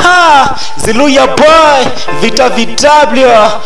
Ha, Ziluya boy, Vita VW.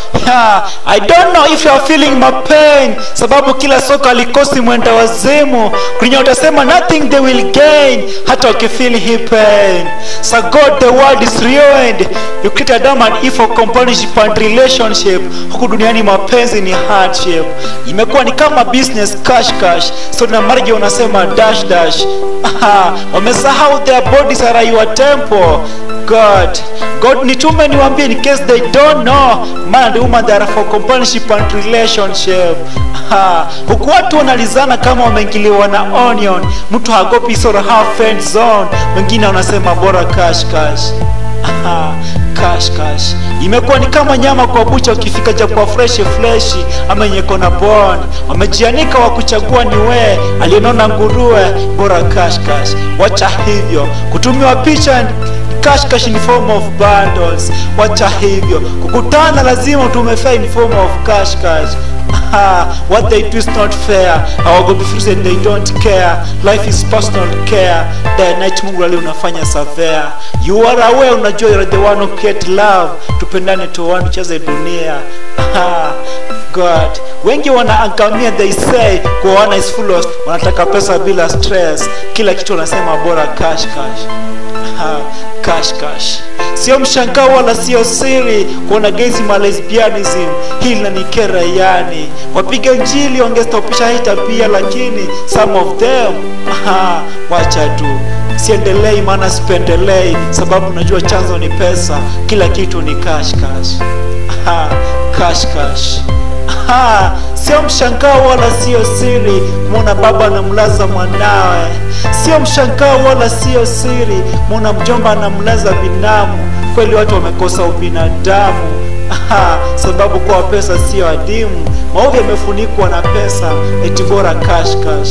Ha, I don't know if you are feeling my pain, sababu kila soko alikosi mwenda wazimu. Kwenye utasema nothing they will gain, hata ukifeel hii pain. So God the world is ruined. You create Adam and Eve for companionship and relationship. Huku duniani mapenzi ni hardship. Imekuwa ni kama business cash cash. So na marriage unasema dash dash. Aha, wamesahau their bodies are your temple. God, God nitume niwaambie in case they don't know, man and woman they are for companionship and relationship. Ha, huku watu wanalizana kama wameingiliwa na onion, mtu hagopi sort of half friend zone, wengine wanasema bora cash cash. Aha, cash cash imekuwa ni kama nyama kwa bucha, ukifika ja kwa fresh flesh ama yenye kona bond, wamejianika wa kuchagua ni we aliyenona nguruwe, bora cash cash. Wacha hivyo kutumiwa picha and cash cash in form of bundles. Wacha hivyo kukutana, lazima utume fare in form of cash cash. Ah, what they do is not fair. Hawagopi fursa and they don't care. Life is personal care. Day night Mungu leo unafanya savea. You are aware, unajua you are the one who create love. Tupendane tu one tucheze dunia. Ah, God. Wengi wanaangamia they say kuoana is full of wanataka pesa bila stress. Kila kitu wanasema bora cash cash. Ha, cash cash sio mshangao wala sio siri kuona gezi ma lesbianism hili na nikera yani wapiga njili wangestopisha hii tabia lakini some of them aha, wacha tu siendelei maana sipendelei sababu najua chanzo ni pesa kila kitu ni cash cash aha, cash cash Aha, sio mshangao wala sio siri kumwona baba anamlaza mwanawe, sio mshangao wala sio siri kumwona mjomba anamlaza binamu. Kweli watu wamekosa ubinadamu. Aha, sababu kwa pesa sio adimu, maovu yamefunikwa na pesa, eti bora cash cash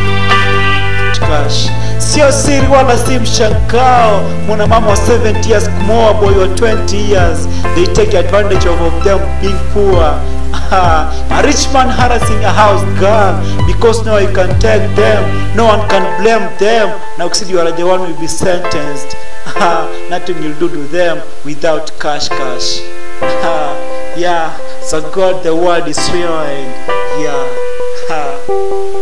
cash. Sio siri wala si mshangao mwana mama wa 70 years kumwoa boy wa 20 years, they take advantage of, of them being poor. Ah, a rich man harassing a house girl because no one can take them, no one can blame them. Now you are the one will be sentenced. Ah, nothing will do to them without cash cash. Ah, yeah, so God the world is ruined. Yeah. Ah.